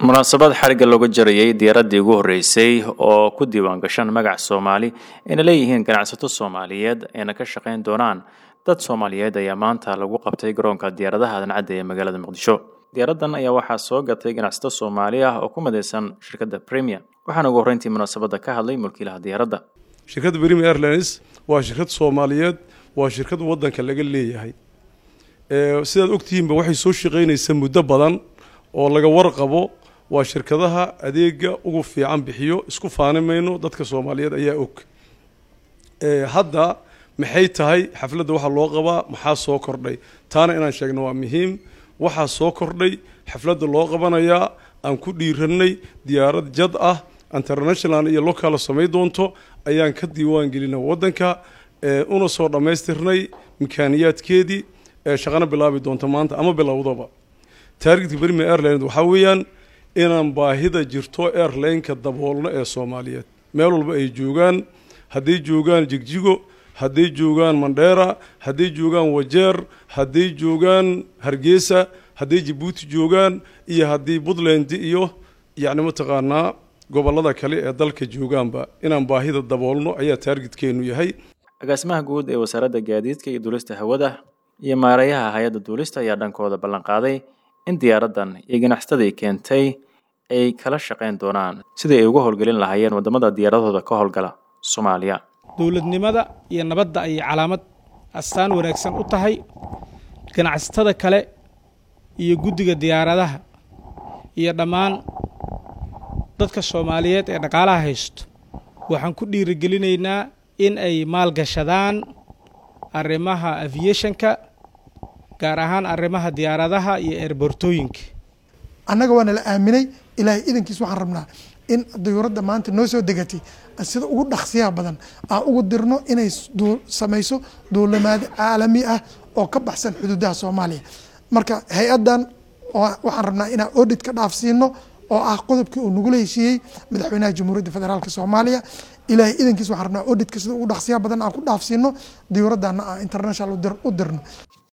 munaasabad xarigga looga jarayay diyaaraddii ugu horreysay oo ku diiwaan gashan magac soomaali ayna leeyihiin ganacsato soomaaliyeed ayna ka shaqayn doonaan dad soomaaliyeed ayaa maanta lagu qabtay garoonka diyaaradaha adancadda ee magaalada muqdisho diyaaraddan ayaa waxaa soo gatay ganacsato soomaali ah oo ku midaysan shirkadda premier waxaana ugu horreyntii munaasabadda ka hadlay mulkiilaha diyaaradda shirkadda premier airlines waa shirkad soomaaliyeed waa shirkad waddanka laga leeyahay sidaad ogtihiinba waxay soo shaqaynaysaa muddo badan oo laga warqabo waa shirkadaha adeega ugu fiican bixiyo isku faani mayno dadka soomaaliyeed ayaa og hadda maxay tahay xafladda waxaa loo qabaa maxaa soo kordhay taana inaan sheegno waa muhiim waxaa soo kordhay xafladda loo qabanayaa aan ku dhiiranay diyaarad jad ah international iyo local samay doonto ayaan ka diiwaan gelina waddanka una soo dhammaystirnay mikaaniyaadkeedii shaqana bilaabi doonto maanta ama bilowdaba taargetka berime airline waxaa weeyaan inaan baahida jirto airline-ka daboolno ee soomaaliyeed meel walba ay joogaan hadday joogaan jigjigo hadday joogaan mandheera hadday joogaan wajeer hadday joogaan hargeysa hadday jabuuti joogaan iyo haddii puntland iyo yacni mataqaanaa gobollada kale ee dalka joogaanba inaan baahida daboolno ayaa taargetkeenu yahay agaasimaha guud ee wasaaradda gaadiidka iyo duulista hawada iyo maareeyaha hay-adda duulista ayaa dhankooda ballan qaaday in diyaaraddan iyo ganacsatadii keentay ay kala shaqayn doonaan sidii ay uga howlgelin lahaayeen waddamada diyaaradooda ka howlgala soomaaliya dowladnimada iyo nabadda ayay calaamad astaan wanaagsan u tahay ganacsatada kale iyo guddiga diyaaradaha iyo dhammaan dadka soomaaliyeed ee dhaqaalaha haysto waxaan ku dhiirigelinaynaa in ay maalgashadaan arrimaha aviationka gaar ahaan arrimaha diyaaradaha iyo eerbortooyinka annaga waa nala aaminay ilaahay idankiis waxaan rabnaa in diyuuradda maanta noo soo degatay sida ugu dhaqsiyaha badan aan ugu dirno inay samayso duulamaad caalami ah oo ka baxsan xuduudaha soomaaliya marka hay-addan waxaan rabnaa inaan audit ka dhaafsiino oo ah qodobkii uu nagula heshiiyey madaxweynaha jamhuuriyadda federaalk soomaaliya ilaahay idankiis waxaan rabnaa auditka sida ugu dhaqsiyaha badan aan ku dhaafsiino diyuuraddaana aan international u dirno